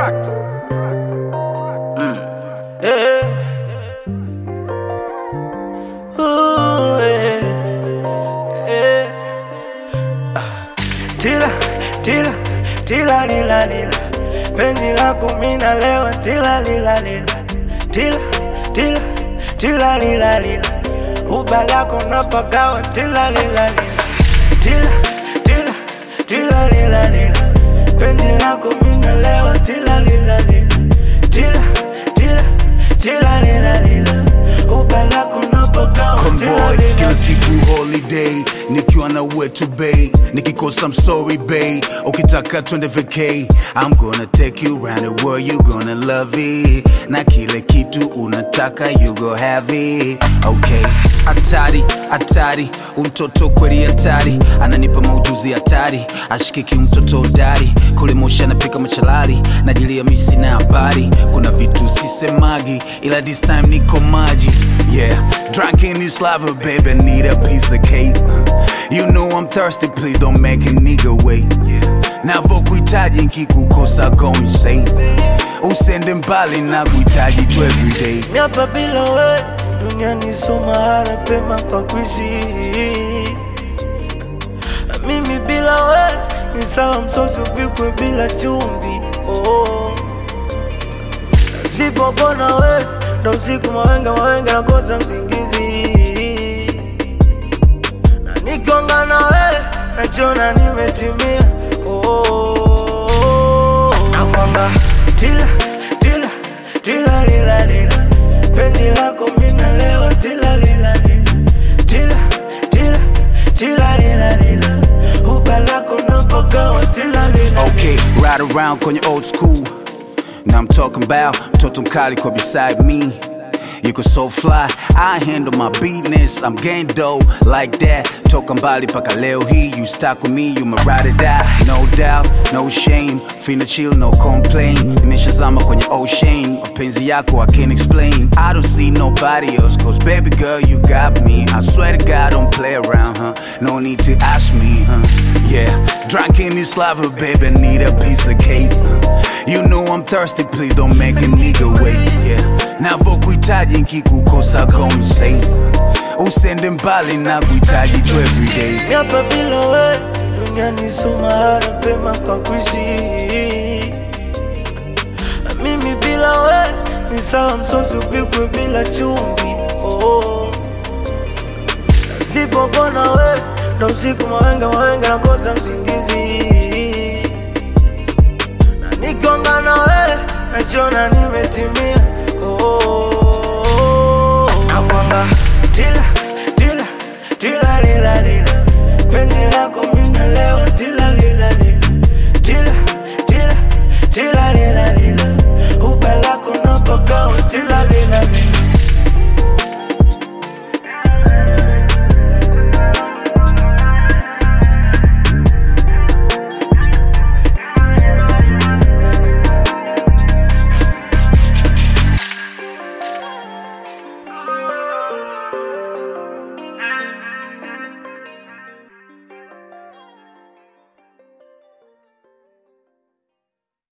Yeah. Ooh, yeah. Yeah. Ah. Tila, tila, tila lila lila penzi lako mina lewa tila lila lila tila, tila, tila lila lila uba lako napagawa tila lila lila tila, tila, tila lila lila penzi lako mina lewa tila lila lila tila, tila, tila lila lila uba lako napagawa tila Convoy lila kila siku holiday nikiwa na wetu bay nikikosa I'm sorry bay ukitaka twende vacay I'm gonna take you round the world you gonna love it na kile kitu unataka you go have it okay hatari hatari umtoto kweli hatari ananipa maujuzi hatari ashikiki mtoto hodari kule moshi anapika machalari najilia misi na habari kuna vitu sisemagi ila this time niko maji yeah drunk in this lava baby I need a piece of cake you know I'm thirsty please don't make a nigga wait navokuhitaji nkikukosa go insane usende mbali na kuhitaji tu everyday miapa bila we duniani so mahala pema pa kuishi mimi bila we ni sawa msosi upikwe bila chumvi oh. sipopona we ndo usiku mawenga mawenga nakosa msingizi na nikonga na we nachona nimetimia oh. nakwamba tila tila tila lila lila penzi lako mina lewa tila lila lila tila tila tila lila lila uba lako napagawa tila lila Okay, ride around kwenye old school. Now I'm talking about mtoto mkali kwa beside me. You can so fly, I handle my business. I'm gang dough like that. Toka mbali paka leo hii, you stuck with me, you my ride or die. No doubt, no shame. Finna chill, no complain. Nimeshazama kwenye ocean. Mapenzi yako I can't explain. I don't see nobody else, cause baby girl, you got me. I swear to God, don't play around, huh? No need to ask me, huh? Yeah, drunk in this lava, baby, need a piece of cake. You know I'm thirsty, please don't make a nigga wait. Yeah, navokuhitaji nkikukosa go insane. Usende mbali na kuhitaji tu everyday. miapa bila we duniani so mahala pema pa kuishi mimi bila we ni sawa msosi upikwe bila chumvi oh. sipopona we ndo usiku mawenga mawenga nakosa msingizi na nikonga na we nachona nimetimia oh. nakwamba tila tila tila lila lila penzi lako